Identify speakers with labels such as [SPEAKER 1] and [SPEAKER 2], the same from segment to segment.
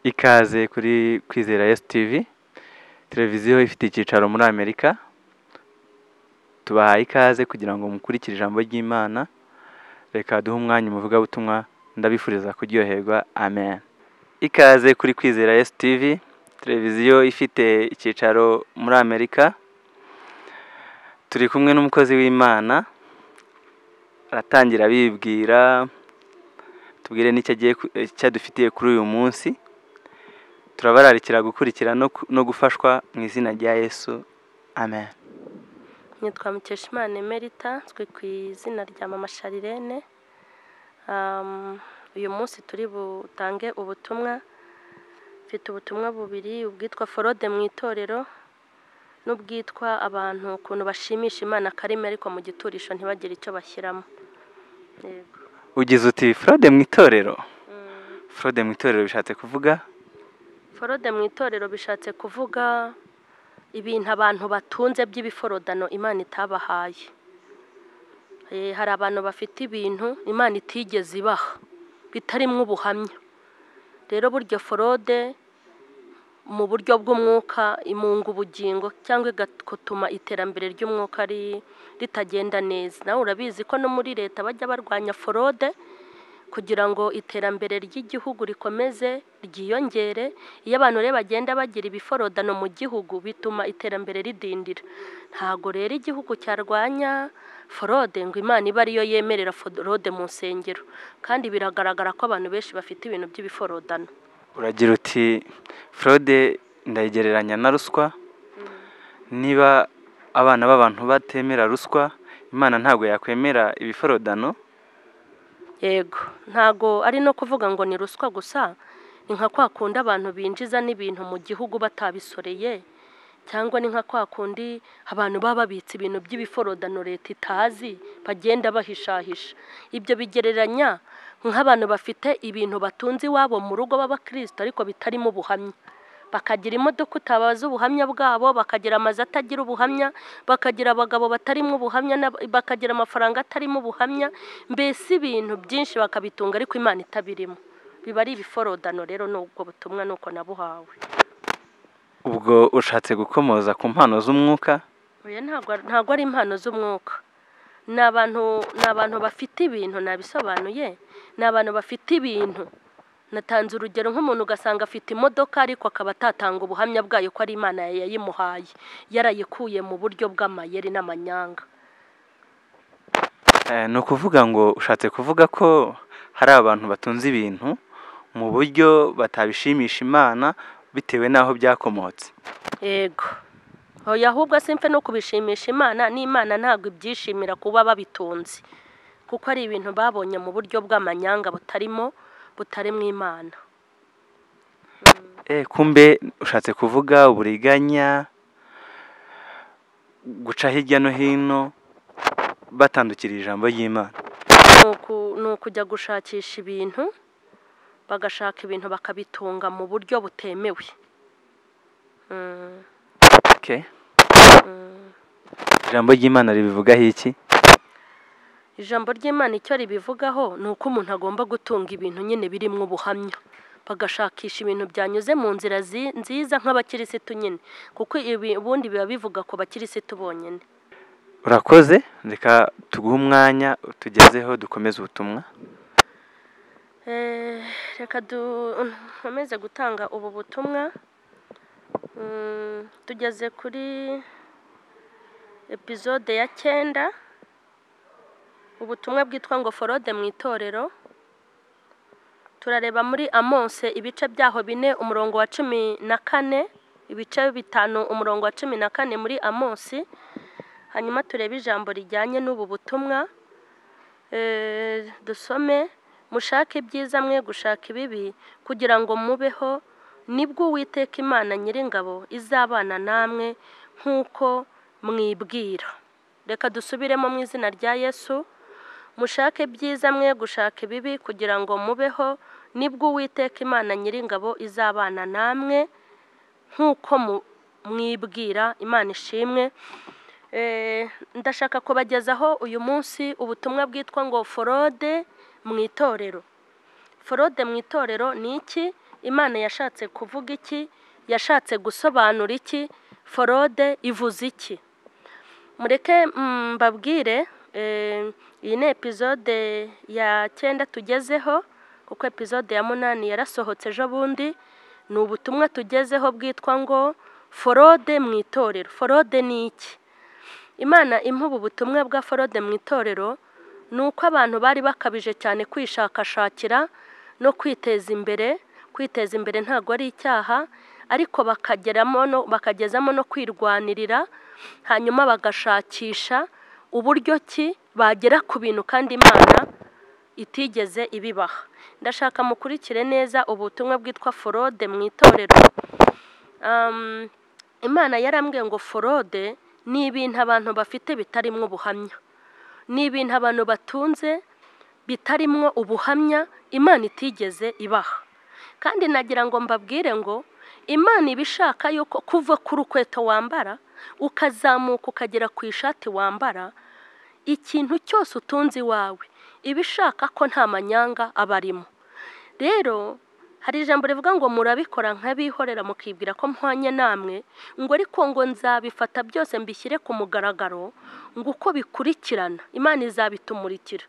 [SPEAKER 1] Ikaze kuri Kwizera STV televiziyo ifite icyicaro muri Amerika tubahaye ikaze kugira ngo mukurikire ijambo ry'Imana reka duhe umwanya umuvugabutumwa ndabifuriza kuryoherwa amen ikaze kuri Kwizera STV televiziyo ifite icyicaro muri Amerika turi kumwe n'umukozi w'Imana aratangira abibwira tubwire n'icyo agiye ku- eh, icyo adufitiye kuri uyu munsi turabararikira gukurikira no ku- no gufashwa mu izina rya Yesu amen
[SPEAKER 2] nitwa mukeshimana emerita twe ku izina rya mama sharirene Um, uyu munsi turi butange ubutumwa mfite ubutumwa bubiri ubwitwa forode mu itorero n'ubwitwa abantu ukuntu bashimisha imana karimi ariko mu giturisho ntibagire icyo bashyiramo Yego.
[SPEAKER 1] ugize uti frode mu itorero
[SPEAKER 2] Mm.
[SPEAKER 1] frode mu itorero bishatse kuvuga
[SPEAKER 2] forode mu itorero bishatse kuvuga ibintu abantu batunze by'ibiforodano imana itabahaye Eh, hari abantu bafite ibintu imana itigeze ibaha bitarimwo ubuhamya rero burya forode mu buryo bw'umwuka imunga ubugingo cyangwa igatuma iterambere ry'umwuka ri- ritagenda neza nawe urabizi ko no muri leta bajya barwanya forode kugira ngo iterambere ry'igihugu rikomeze ryiyongere iyo abantu rero bagenda bagira ibiforodano mu gihugu bituma iterambere ridindira ntabwo rero igihugu cyarwanya forode ngo imana ibe ariyo yemerera forode mu nsengero kandi biragaragara ko abantu benshi bafite ibintu by'ibiforodano
[SPEAKER 1] uragira uti frode ndayigereranya na ruswa niba abana b'abantu batemera ruswa imana ntabwo yakwemera ibiforodano
[SPEAKER 2] yego ntago ari no kuvuga ngo ni ruswa gusa ni nka kwa kundi abantu binjiza n'ibintu mu gihugu batabisoreye cyangwa ni nka kwa kundi abantu baba babitse ibintu by'ibiforodano leta itazi bagenda bahishahisha ibyo bigereranya nk'abantu bafite ibintu batunze iwabo mu rugo b'abakirisito ariko bitarimo ubuhamya bakagira imodoka utabaza ubuhamya bwabo bakagira amazu atagira ubuhamya bakagira abagabo batarimo ubuhamya n'ab- bakagira amafaranga atarimo ubuhamya mbese ibintu byinshi bakabitunga ariko imana itabirimo biba ari ibiforodano rero ni ubwo butumwa ni uko nabuhawe
[SPEAKER 1] ubwo ushatse gukomoza ku mpano z'umwuka
[SPEAKER 2] oya ntabwo ar- ntabwo ari impano z'umwuka ni abantu ni abantu bafite ibintu nabisobanuye ni abantu bafite ibintu natanze urugero nk'umuntu ugasanga afite imodoka ariko akaba atatanga ubuhamya bwayo ko ari imana yayimuhaye yarayikuye mu buryo bw'amayeri n'amanyanga
[SPEAKER 1] Eh, ni ukuvuga ngo ushatse kuvuga ko hari abantu batunze ibintu mu buryo batabishimisha imana bitewe n'aho byakomotse
[SPEAKER 2] yego oya ahubwo simfe no kubishimisha imana n'imana ntabwo ibyishimira kuba babitunze kuko ari ibintu babonye mu buryo bw'amanyanga butarimo butarimo imana
[SPEAKER 1] Eh, kumbe ushatse kuvuga uburiganya guca hirya no hino batandukira ijambo ry'imana
[SPEAKER 2] Ni uku- ni ukujya gushakisha ibintu bagashaka ibintu bakabitunga mu buryo butemewe Mm,
[SPEAKER 1] Okay.
[SPEAKER 2] mm.
[SPEAKER 1] ijambo ry'imana ribivugaho iki
[SPEAKER 2] ijambo ry'imana icyo ribivugaho ni uko umuntu agomba gutunga ibintu nyine birimo ubuhamya bagashakisha ibintu byanyuze mu nzira zi- nziza nk'abakirisitu nyine kuko ibi- ubundi biba bivuga ku bakirisitu bonyine
[SPEAKER 1] urakoze reka tuguhe umwanya utugezeho dukomeze ubutumwa
[SPEAKER 2] Eh, reka dukomeze gutanga ubu butumwa Mm, tugeze kuri epizode ya cyenda ubutumwa bwitwa ngo forode mu itorero turareba muri amonse ibice byaho bine umurongo wa cumi na kane ibice bitanu umurongo wa cumi na kane muri amonsi hanyuma turebe ijambo rijyanye n'ubu butumwa Eh, dusome mushake ibyiza mwe gushaka ibibi kugira ngo mubeho nibwo uwiteka imana nyiringabo izabana namwe nk'uko mwibwira reka dusubiremo mu izina rya yesu mushake ibyiza mwe gushaka ibibi kugira ngo mubeho nibwo uwiteka imana nyiringabo izabana namwe nk'uko mu- mwibwira imana ishimwe Eh, ndashaka kubagezaho uyu munsi ubutumwa bwitwa ngo forode mu itorero forode mu itorero ni iki imana yashatse kuvuga iki yashatse gusobanura iki forode ivuze iki mureke mbabwire eh, iyi ni epizode ya cyenda tugezeho kuko epizode ya munani yarasohotse ejo bundi ni ubutumwa tugezeho bwitwa ngo forode mu itorero forode ni iki imana impa ubu butumwa bwa forode mu itorero ni uko abantu bari bakabije cyane kwishakashakira no kwiteza imbere kwiteza imbere ntabwo ari icyaha ariko bakageramo no bakagezamo no kwirwanirira hanyuma bagashakisha uburyo ki bagera ku bintu kandi imana itigeze ibibaha ndashaka mukurikire neza ubutumwa bwitwa forode mu itorero Um, imana yarambwiye ngo forode ni ibintu abantu bafite bitarimwo ubuhamya ni ibintu abantu batunze bitarimwo ubuhamya imana itigeze ibaha kandi nagira ngo mbabwire ngo imana iba ishaka yuko kuva ku rukweto wambara ukazamuka ukagera ku ishati wambara ikintu cyose utunze iwawe iba ishaka ko nta manyanga aba arimo rero hari ijambo rivuga ngo murabikora nk'abihorera mukibwira ko mpwanye namwe ngo ariko ngo nzabifata byose mbishyire ku mugaragaro ngo uko bikurikirana imana izabitumurikira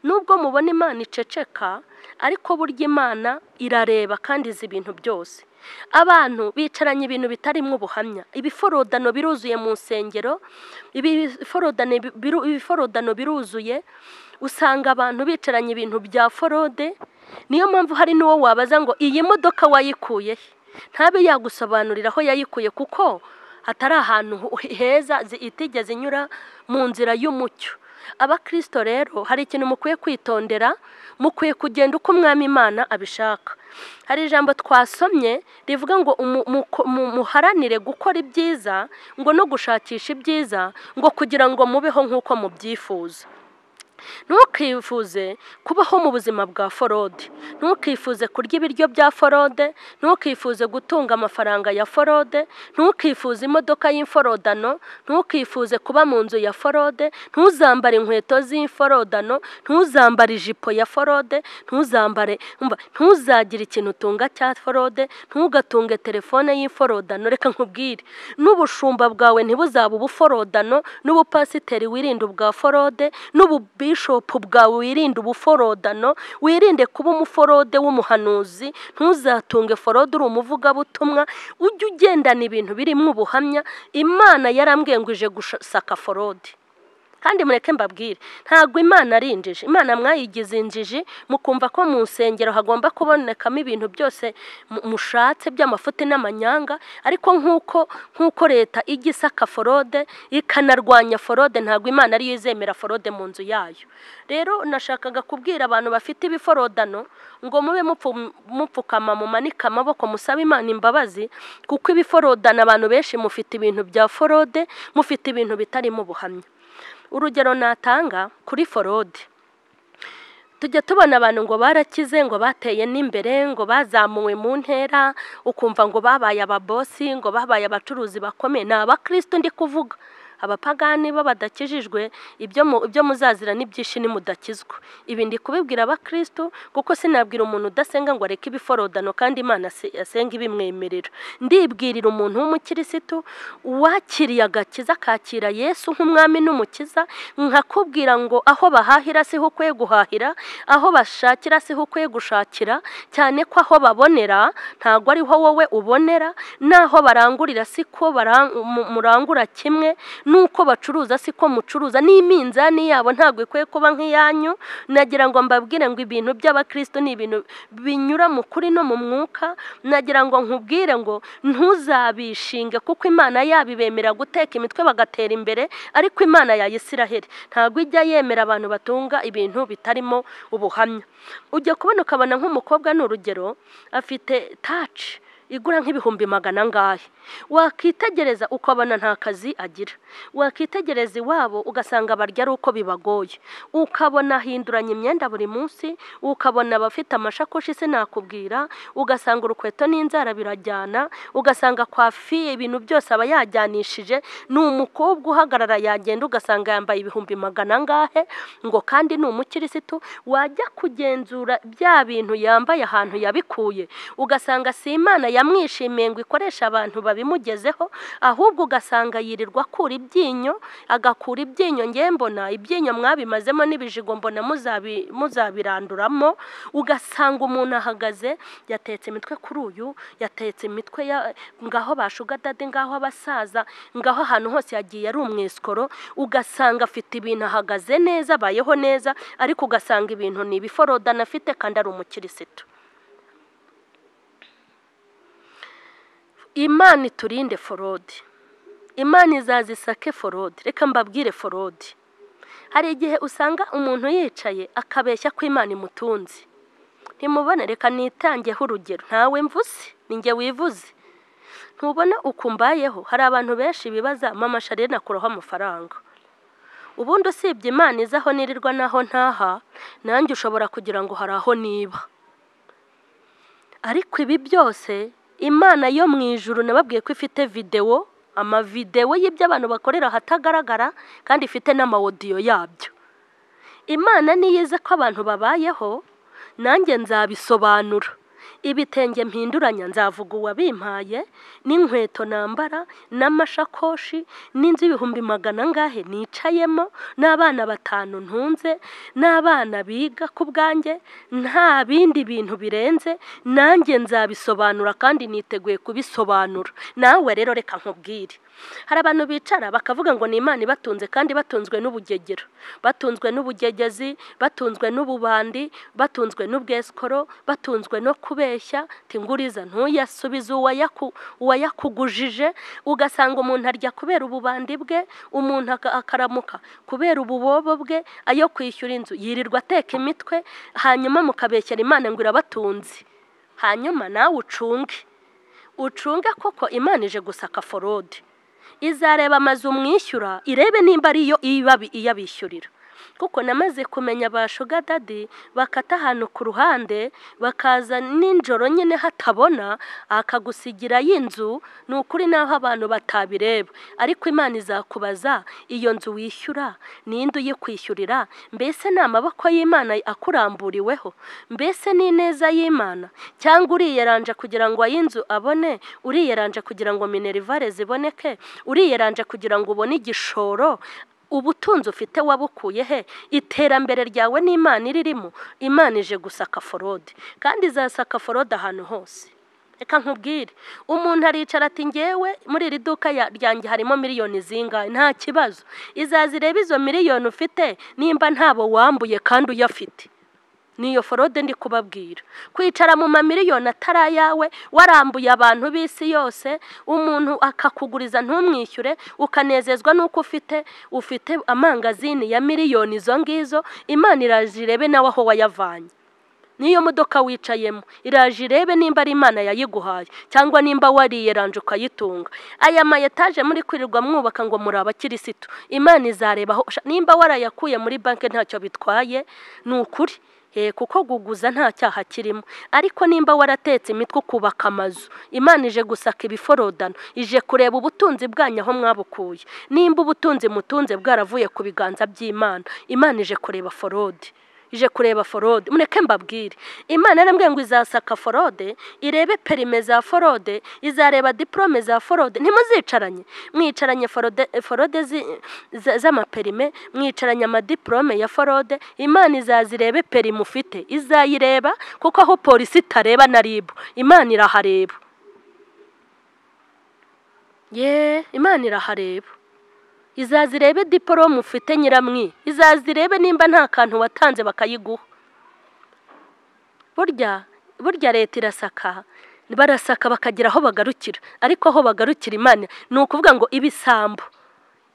[SPEAKER 2] nubwo mubona imana iceceka ariko burya imana irareba kandi izi ibintu byose abantu bicaranye ibintu bitarimo ubuhamya ibiforodano biruzuye mu nsengero ibiforodano biru- ibiforodano biruzuye usanga abantu bicaranye ibintu bya forode niyo mpamvu hari n'uwo wabaza ngo iyi modoka wayikuye he ntabe yagusobanurira aho yayikuye kuko hatari ahantu hu- heza zi- itigeze inyura mu nzira y'umucyo abakirisito rero hari ikintu mukwiye kwitondera mukwiye kugenda uko umwami imana abishaka hari ijambo twasomye rivuga ngo umu- muko- mu- muharanire gukora ibyiza ngo no gushakisha ibyiza ngo kugira ngo mubeho nk'uko mubyifuza ntukifuze kubaho mu buzima bwa forode ntukifuze kurya ibiryo bya forode ntukifuze gutunga amafaranga ya forode ntukifuze imodoka y'imforodano ntukifuze kuba mu nzu ya forode ntuzambare inkweto z'imforodano ntuzambare ijipo ya forode ntuzambare umva, ntuzagire ikintu utunga cya forode ntugatunge telefone y'imforodano reka nkubwire n'ubushumba bwawe ntibuzaba ubuforodano n'ubupasiteri wirinde ubwa forode n'ububishopu bwawe wirinde ubuforodano wirinde kuba umuforode w'umuhanuzi ntuzatunge forode uri umuvugabutumwa ujye ugendana ibintu birimo ubuhamya imana yarambwiye ngo ije gusaka forode kandi mureke mbabwire ntabwo imana ari injiji imana mwayigize injiji mukumva ko mu nsengero hagomba kubonekamo ibintu byose mu- mushatse by'amafuti n'amanyanga ariko nk'uko nk'uko leta ijya isaka forode ikanarwanya forode ntabwo imana ariyo izemera forode mu nzu yayo rero nashakaga kubwira abantu bafite ibiforodano ngo mube mupfu- mupfukama mumanike amaboko musabe imana imbabazi kuko ibiforodana abantu benshi mufite ibintu bya forode mufite ibintu bitarimo ubuhamya urugero natanga kuri forode tujya tubona abantu ngo barakize ngo bateye n'imbere ngo bazamuwe mu ntera ukumva ngo babaye ababosi ngo babaye abacuruzi bakomeye ni abakristo ndi kuvuga abapagani bo badakijijwe ibyo mu- ibyo muzazira n'ibyinshi nimudakizwa ibi ndi kubibwira abakristo kuko sinabwira umuntu udasenga ngo areke ibiforodano kandi imana se- asenga ibimwemerera ndibwirira umuntu w'umukirisitu wakiriye agakiza akakira yesu nk'umwami n'umukiza nkakubwira ngo aho bahahira siho ukwiye guhahira aho bashakira siho ukwiye gushakira cyane ko aho babonera ntabwo ariho wowe ubonera n'aho barangurira siko baran- mu- murangura kimwe n'uko bacuruza siko mucuruza n'iminzani yabo ntabwo ikwiye kuba nk'iyanyu nagira ngo mbabwire ngo ibintu by'abakristo ni ibintu binyura mu kuri no mu mwuka nagira ngo nkubwire ngo ntuzabishinge kuko imana yabibemera guteka imitwe bagatera imbere ariko imana ya Isiraheli ntabwo ijya yemera abantu batunga ibintu bitarimo ubuhamya ujya kubona ukabona nk'umukobwa ni urugero afite taci igura nk'ibihumbi magana angahe wakitegereza uko abana nta kazi agira wakitegereza iwabo ugasanga barya ari uko bibagoye ukabona ahinduranya imyenda buri munsi ukabona abafite amashakoshi sinakubwira ugasanga urukweto n'inzara birajyana ugasanga kwa fiye ibintu byose aba yajyanishije ni umukobwa uhagarara yagenda ugasanga yambaye ibihumbi magana angahe ngo kandi ni umukirisitu wajya kugenzura bya bintu yambaye ahantu yabikuye ugasanga si imana yamwishimiye ngo ikoresha abantu babimugezeho ahubwo ugasanga yirirwa akura ibyinyo agakura ibyinyo ngewe mbona ibyinyo mwabimazemo n'ibijigo mbona muzabi- muzabiranduramo ugasanga umuntu ahagaze yatetse imitwe kuri uyu yatetse imitwe ya ngaho bashugadade ngaho abasaza ngaho ahantu hose yagiye ari umwiskoro ugasanga afite ibintu ahagaze neza abayeho neza ariko ugasanga ibintu ni ibiforodana afite kandi ari umukirisitu imana iturinde forodi imana izazisake forodi reka mbabwire forodi hari igihe usanga umuntu yicaye akabeshya ko imana imutunze ntimubone reka nitangeho urugero ntawe mvuze ninjye wivuze ntubona ukumbayeho hari abantu benshi bibaza mama shariye nakuraho amafaranga ubundi usibye imana izi aho nirirwa n'aho ntaha nanjye ushobora kugira ngo hari aho niba ariko ibi byose imana yo mu ijuru nababwiye ko ifite videwo amavidewo y'ibyo abantu bakorera ahatagaragara kandi ifite n'amawodiyo yabyo imana niyo izi ko abantu babayeho nanjye nzabisobanura ibitenge mpinduranya nzavuga uwabimpaye n'inkweto nambara n'amashakoshi n'inzu ibihumbi magana angahe nicayemo n'abana batanu ntunze n'abana biga ku bwanjye nta bindi bintu birenze nanjye nzabisobanura kandi niteguye kubisobanura nawe rero reka nkubwire hari abantu bicara bakavuga ngo ni imana ibatunze kandi batunzwe n'ubugegero batunzwe n'ubugegezi batunzwe n'ububandi batunzwe n'ubwesikoro batunzwe no kubeshya tinguriza ntuyasubize uwayaku- uwayakugujije ugasanga umuntu arya kubera ububandi bwe umuntu aka- akaramuka kubera ububobo bwe ayo kwishyura inzu yirirwa ateka imitwe hanyuma mukabeshyera imana ngo irabatunze hanyuma nawe ucunge ucunge koko imana ije gusaka forode izareba amazu mwishyura irebe nimba ariyo ibabi iyabishyurira kuko namaze kumenya ba shuga dadi bakata ahantu ku ruhande bakaza ninjoro nyine hatabona akagusigira y'inzu ni ukuri n'aho abantu batabireba ariko imana izakubaza iyo nzu wishyura ninde uyikwishyurira mbese ni amaboko y'imana akuramburiweho mbese ni ineza y'imana cyangwa uriyeranja kugira ngo ay'inzu abone uriyeranja kugira ngo minerivare ziboneke uriyeranja kugira ngo ubone igishoro ubutunzi ufite wabukuye he iterambere ryawe n'imana iririmo imana ije gusaka forode kandi izasaka forode ahantu hose reka nkubwire umuntu aricara ati ngewe muri iri duka ya- ryanjye harimo miliyoni zingahe nta kibazo izaza irebe izo miliyoni ufite nimba ntabo wambuye kandi uyafite niyo forode ndi kubabwira kwicara mu mamiliyoni atari ayawe warambuye abantu b'isi yose umuntu akakuguriza ntumwishyure ukanezezwa n'uko ufite ufite amangazini ya miliyoni izo ngizo imana iraje irebe nawe aho wayavanye niyo modoka wicayemo iraje irebe nimba ari imana yayiguhaye cyangwa nimba wariyeranje ukayitunga aya ma etaje muri kwirirwa mwubaka ngo muri abakirisitu imana izarebaho nimba warayakuye muri banki ntacyo bitwaye ni ukuri Eh, kuko guguza nta cyaha kirimo ariko nimba waratetse imitwe ukubaka amazu imana ije gusaka ibiforodano ije kureba ubutunzi bwanyu aho mwabukuye nimba ubutunzi mutunze bwaravuye ku biganza by'imana imana ije kureba forode ije kureba forode mureke mbabwire imana yarambwiye ngo izasaka forode irebe perime za forode izareba diporome za forode ntimuzicaranye mwicaranye forode forode zi- za- z'amaperime mwicaranye amadiporome ya forode imana izaza irebe perime ufite izayireba kuko aho polisi itareba na ribu imana irahareba ye imana irahareba izaza irebe diporomu ufite nyiramwi izaza irebe nimba nta kantu watanze bakayiguha burya burya leta irasaka barasaka bakagera aho bagarukira ariko aho bagarukira imana ni ukuvuga ngo ibisambo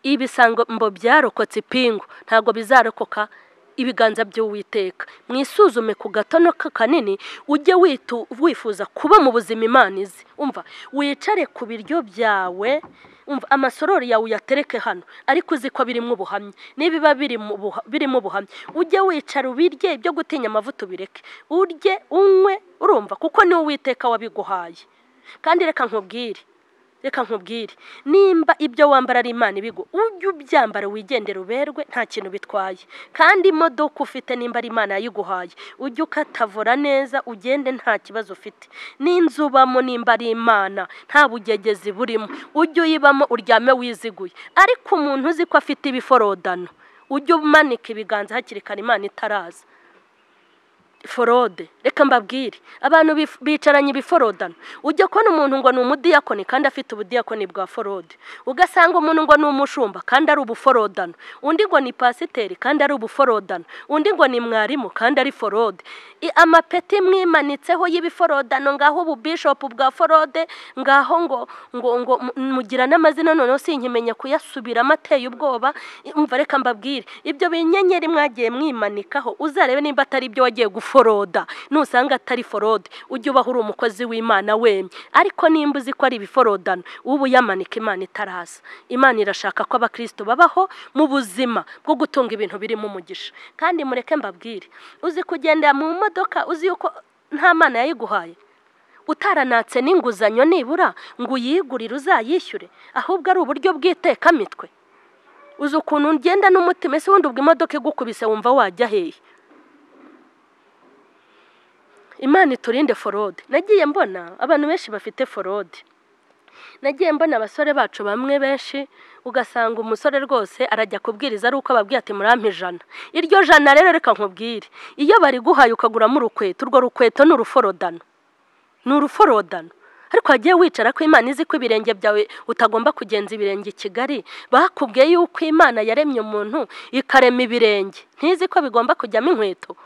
[SPEAKER 2] ibisambo byarokotse ipingu ntabwo bizarokoka ibiganza by'uwiteka mwisuzume ku gatono ka kanini ujye witu wifuza kuba mu buzima imana izi umva wicare ku biryo byawe umva amasorori yawe uyatereke hano ariko uzi ko birimo ubuhamya nibiba birimo ubuha- birimo ubuhamya ujye wicara ubirye ibyo gutinya amavuta ubireke urye unywe urumva kuko niwe witeka wabiguhaye kandi reka nkubwire reka nkubwire nimba ibyo wambara ari imana ibigo ujye ubyambara wigendera uberwe nta kintu bitwaye kandi imodoka ufite nimba ari imana yayiguhaye ujye ukatavura neza ugende nta kibazo ufite n'inzu ubamo nimba ari imana nta bugegezi burimo ujye uyibamo uryame wiziguye ariko umuntu uzi ko afite ibiforodano ujye umanika ibiganza hakiri kare imana itaraza forode reka mbabwire abantu bif- bicaranye ibiforodano ujya kubona umuntu ngo ni umudiyakoni kandi afite ubudiyakoni bwa forode ugasanga umuntu ngo ni umushumba kandi ari ubuforodano undi ngo ni pasiteri kandi ari ubuforodano undi ngo ni mwarimu kandi ari forode I- amapeti mwimanitseho y'ibiforodano ngaho ubu bishopu bwa forode ngaho ngo ngo ngo mu- mugira n'amazina noneho sinkimenya kuyasubiramo ateye ubwoba umva reka mbabwire ibyo binyenyeri mwagiye mwimanikaho uzarebe nimba atari ibyo wagiye guforoda nusanga atari forode ujye ubaho uri umukozi w'imana wemye ariko nimba uzi ko ari ibiforodano uba uyamanika imana itaraza imana irashaka ko abakristo babaho mu buzima bwo gutunga ibintu birimo umugisha kandi mureke mbabwire uzi kugendera mu modoka uzi yuko nta mana yayiguhaye utaranatse n'inguzanyo nibura ngo uyigurire uzayishyure ahubwo ari uburyo bw'itekamitwe uzi ukuntu ugenda n'umutima ese wundi ubwo imodoka igukubise wumva wajya hehe imana iturinde forode nagiye mbona abantu benshi bafite forode nagiye mbona abasore bacu bamwe benshi ugasanga umusore rwose arajya kubwiriza ari uko ababwiye ati murampe ijana iryo jana rero reka nkubwire iyo bariguhaye ukaguramo urukweto urwo rukweto ni uruforodano ni uruforodano ariko wagiye wicara ko imana izi ko ibirenge byawe utagomba kugenza ibirenge i kigali bakubwiye yuko imana yaremye umuntu ikarema ibirenge ntizi ko bigomba kujyamo inkweto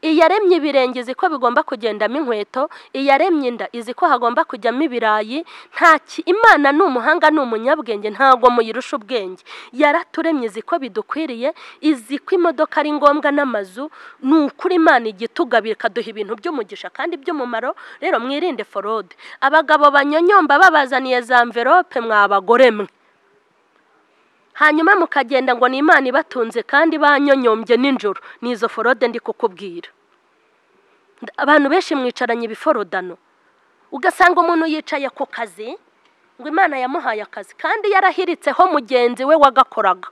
[SPEAKER 2] iyaremye ibirenge izi ko bigomba kugendamo inkweto iyaremye inda izi ko hagomba kujyamo ibirayi nta ki imana ni umuhanga ni umunyabwenge ntabwo muyirusha ubwenge yaraturemye izi ko bidukwiriye izi ko imodoka ari ngombwa n'amazu ni ukuri imana igitugabira ikaduha ibintu by'umugisha kandi by'umumaro rero mwirinde forode abagabo banyonyomba babazaniye za mverope mwabagore mwe hanyuma mukagenda ngo ni imana ibatunze kandi banyonyombye nijoro ni izo forode ndi kukubwira Nda- abantu benshi mwicaranye ibiforodano ugasanga umuntu yicaye ku kazi ngo imana yamuhaye akazi kandi yarahiritseho mugenzi we wagakoraga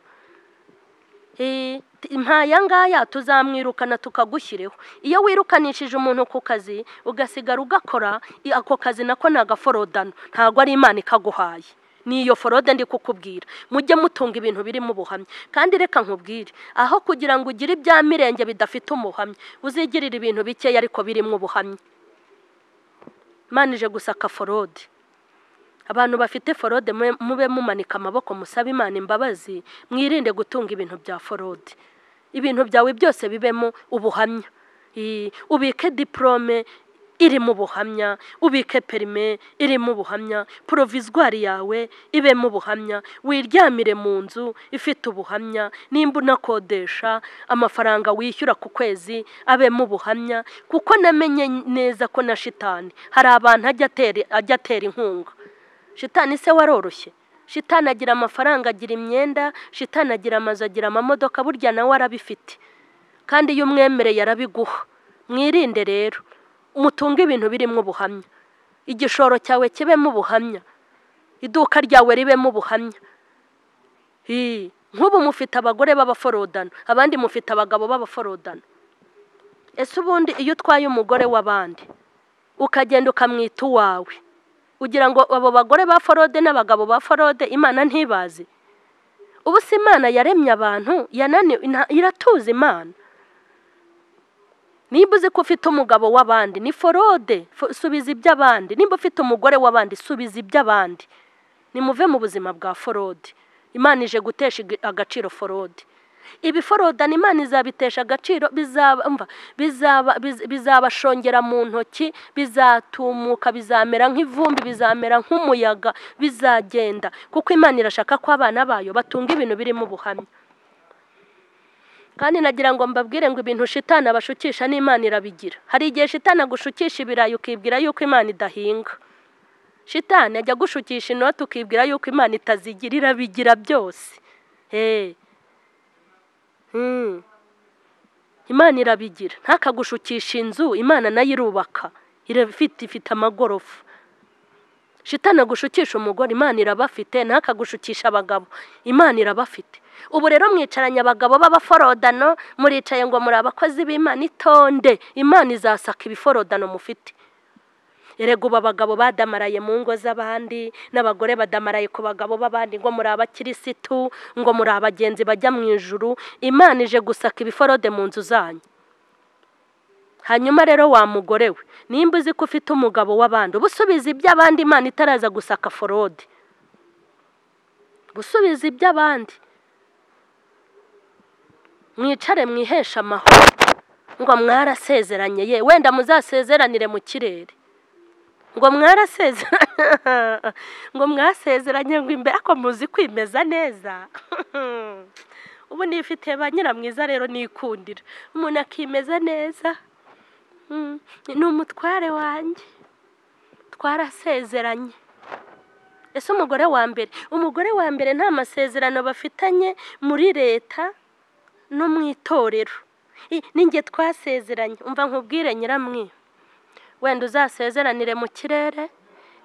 [SPEAKER 2] Eh, t- nk'aya ngaya tuzamwirukana tukagushyireho iyo wirukanishije umuntu ku kazi ugasigara ugakora i- ako kazi nako ni agaforodano ntabwo ari imana ikaguhaye ni iyo forode ndi kukubwira mujye mutunga ibintu birimo ubuhamya kandi reka nkubwire aho kugira ngo ugire ibya mirenge bidafite umuhamya uzigirire ibintu bikeya ariko birimo ubuhamya manije gusaka forode abantu bafite forode mube- mube mumanika amaboko musabe imana imbabazi mwirinde gutunga ibintu bya forode ibintu byawe byose bibemo ubuhamya I- ubike diporome irimo ubuhamya ubike perime irimo ubuhamya porovizwari yawe ibemo ubuhamya wiryamire mu nzu ifite ubuhamya nimba unakodesha amafaranga wishyura ku kwezi abemo ubuhamya kuko namenye neza ko na shitani hari abantu ajya atera- ajya atera inkunga shitani se waroroshye shitani agira amafaranga agira imyenda shitani agira amazu agira amamodoka burya nawe arabifite kandi iyo umwemereye arabiguha mwirinde rero mutunge ibintu birimo ubuhamya igishoro cyawe kibemo ubuhamya iduka ryawe ribemo ubuhamya Hi, nk'ubu mufite abagore b'abaforodano abandi mufite abagabo b'abaforodano ese ubundi iyo utwaye umugore w'abandi ukagenda ukamwita uwawe ugira ngo abo bagore ba forode n'abagabo ba forode imana ntibazi ubu si imana yaremye abantu yananiwe nta- iratuza imana nimba uzi ko ufite umugabo w'abandi ni forode fo- subiza iby'abandi nimba ufite umugore w'abandi subiza iby'abandi nimuve mu buzima bwa forode imana ije gutesha ig- agaciro forode ibiforodana imana izabitesha agaciro bizaba umva, bizaba- biz- bizabashongera mu ntoki bizatumuka bizamera nk'ivumbi bizamera nk'umuyaga bizagenda kuko imana irashaka ko abana bayo batunga ibintu birimo ubuhamya kandi nagira ngo mbabwire ngo ibintu shitana bashukisha n'imana irabigira hari igihe shitana gushukisha ibirayi ukibwira yuko imana idahinga shitani ajya gushukisha inoti ukibwira yuko imana itazigira irabigira byose heee imana irabigira ntakagushukisha inzu imana nayo irubaka irafite ifite amagorofa shitana gushukisha umugore imana irabafite ntakagushukisha abagabo imana irabafite ubu rero mwicaranye abagabo b'abaforodano muricaye ngo muri abakozi b'imana itonde imana izasaka ibiforodano mufite erega ubu abagabo badamaraye mu ngo z'abandi n'abagore badamaraye ku bagabo b'abandi ngo muri abakirisitu ngo muri abagenzi bajya mu ijuru imana ije gusaka ibiforode mu nzu zanyu hanyuma rero wa mugore we nimba uzi ko ufite umugabo w'abandi uba usubiza iby'abandi imana itaraza gusaka forode gusubiza iby'abandi mwicare mwiheshe amahoro ngo mwarasezeranye ye wenda muzasezeranire mu kirere ngo mwarasezeranye ngo mwasezeranye ngo imbere ariko muzi kwimeza neza ubu nifite ba nyiramwiza rero nikundira umuntu akimeza neza Mm, ni umutware wanjye twarasezeranye ese umugore wa mbere umugore wa mbere nta masezerano bafitanye muri leta no mu itorero I- ninjye twasezeranye umva nkubwire nyiramwe wenda uzasezeranire mu kirere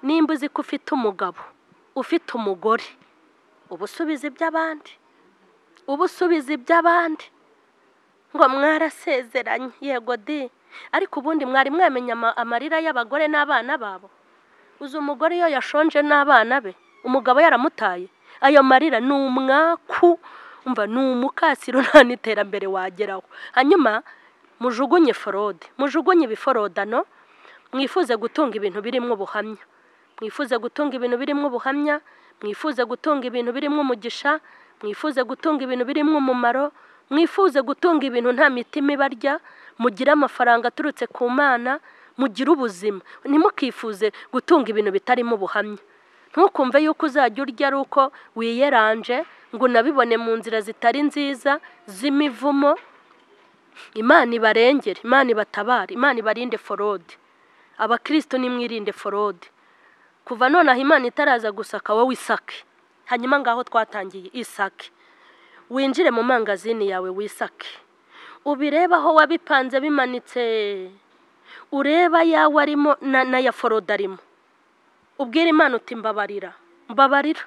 [SPEAKER 2] nimba uzi ko ufite umugabo ufite umugore uba usubiza iby'abandi uba usubiza iby'abandi ngo mwarasezeranye yego di ariko ubundi mwari mwamenya ama- amarira y'abagore n'abana babo uzi umugore iyo yashonje n'abana be umugabo yaramutaye ayo marira ni umwaku umva ni umukasiro nta n'iterambere wageraho hanyuma mujugunye forode mujugunye ibiforodano mwifuze gutunga ibintu birimo ubuhamya mwifuze gutunga ibintu birimo ubuhamya mwifuze gutunga ibintu birimo umugisha mwifuze gutunga ibintu birimo umumaro mwifuze gutunga ibintu nta mitima ibarya mugire amafaranga aturutse ku mana mugire ubuzima ntimukifuze gutunga ibintu bitarimo ubuhamya ntukumve yuko uzajya urya ari uko wiyeranje ngo unabibone mu nzira zitari nziza z'imivumo imana ibarengere imana ibatabare imana ibarinde forode abakristo nimwirinde forode kuva nonaha imana itaraza gusaka wowe isake hanyuma ngaho twatangiye isake winjire mu mangazini yawe wisake ubirebe aho wabipanze bimanitse ureba ayawe arimo na- n'aya forode arimo ubwire imana uti mbabarira mbabarira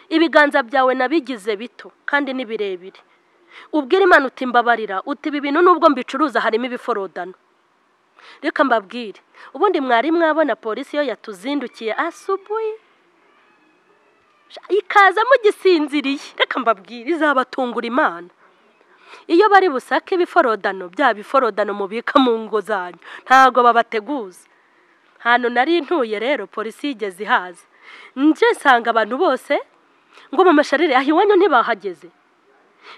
[SPEAKER 2] ibiganza byawe nabigize bito kandi ni birebire ubwire imana uti mbabarira uti ibi bintu nubwo mbicuruza harimo ibiforodano reka mbabwire ubundi mwari mwabona polisi iyo yatuzindukiye asubuye Sha- ikaza mugisinziriye reka mbabwire izabatungura imana iyo bari busake ibiforodano bya biforodano mubika mu ngo zanyu ntabwo babateguza hantu nari ntuye rero polisi yigeze ihaza nje nsanga abantu bose ngo mu masharire aho iwanyu ntibahageze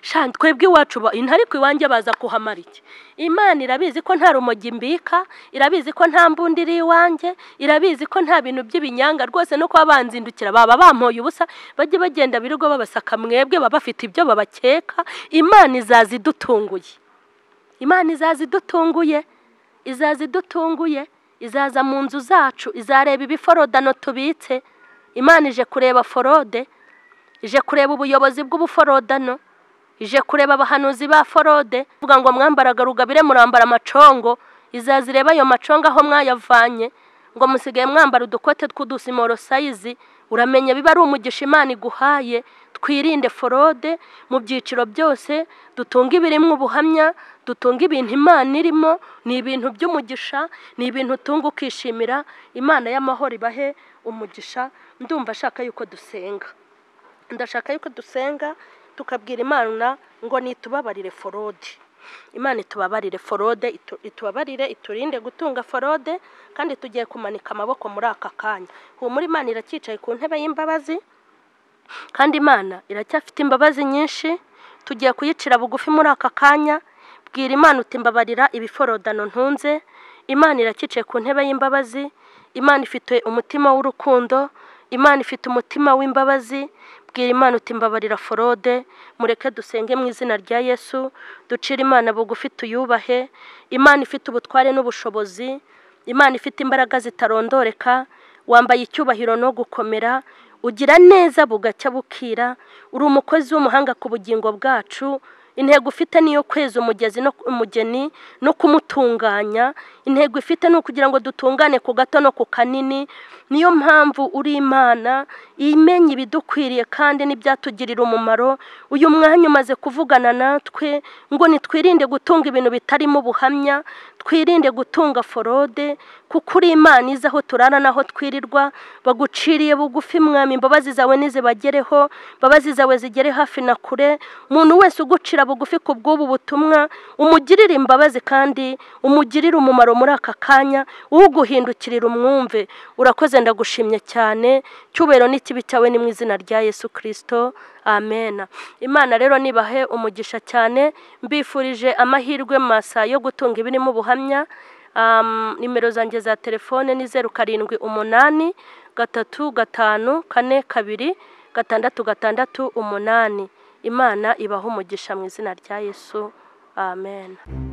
[SPEAKER 2] shandi twebwe iwacu ba- ino ariko iwanjye baza kuhamara iki imana irabizi ko nta rumogi mbika irabizi ko nta mbundi iri iwanjye irabizi ko nta bintu by'ibinyanga rwose no kuba banzindukira baba bampoye ubusa bajye bagenda birirwa babasaka mwebwe baba bafite ibyo babakeka imana izaza idutunguye imana izaza idutunguye izaza idutunguye izaza mu nzu zacu izareba ibiforodano tubitse imana ije kureba forode ije kureba ubuyobozi bw'ubuforodano ije kureba abahanuzi ba forode vuga ngo mwambaraga rugabire murambara amacongo izaza ireba ayo macongo aho mwayavanye ngo musigaye mwambara udukote tw'udusimoro sayizi uramenya biba ari umugisha imana iguhaye twirinde forode mu byiciro byose dutunge ibirimo ubuhamya dutunge ibintu imana irimo ni ibintu by'umugisha ni ibintu utunga ukishimira imana y'amahoro ibahe umugisha ndumva ashaka yuko dusenga ndashaka yuko dusenga tukabwira imana ngo nitubabarire forode imana itubabarire forode itu- itubabarire iturinde gutunga forode kandi tugiye kumanika amaboko muri aka kanya humura imana iracyicaye ku ntebe y'imbabazi kandi imana iracyafite imbabazi nyinshi tugiye kuyicira bugufi muri aka kanya bwira imana uti mbabarira ibiforodano ntunze imana irakicaye ku ntebe y'imbabazi imana ifite umutima w'urukundo imana ifite umutima w'imbabazi bwira imana uti mbabarira forode mureke dusenge mu izina rya yesu ducire imana bugufi tuyubahe imana ifite ubutware n'ubushobozi imana ifite imbaraga zitarondoreka wambaye icyubahiro no gukomera ugira neza bugacya bukira uri umukozi w'umuhanga ku bugingo bwacu intego ufite niyo kweza umugezi no umugeni no kumutunganya intego ifite ni ukugira ngo dutungane ku gato no ku kanini niyo mpamvu uri imana imenya ibidukwiriye kandi n'ibyatugirira umumaro uyu mwanya umaze kuvugana natwe ngo nitwirinde gutunga ibintu bitarimo ubuhamya twirinde gutunga forode kuko uri imana izi aho turara n'aho twirirwa baguciriye bugufi mwami imbabazi zawe ntizibagereho imbabazi zawe zigere hafi na kure umuntu wese ugucira bugufi ku bw'ubu butumwa umugirire imbabazi kandi umugirire umumaro muri aka kanya uguhindukirira umwumve urakoze ndagushimye cyane cyubahiro n'ikibi cyawe ni mu izina rya yesu kirisito amena imana rero nibahe umugisha cyane mbifurije amahirwe masa yo gutunga ibirimo ubuhamya Um, nimero zanjye za telefone ni zeru karindwi umunani gatatu gatanu kane kabiri gatandatu gatandatu umunani imana ibaha umugisha mu izina rya yesu amen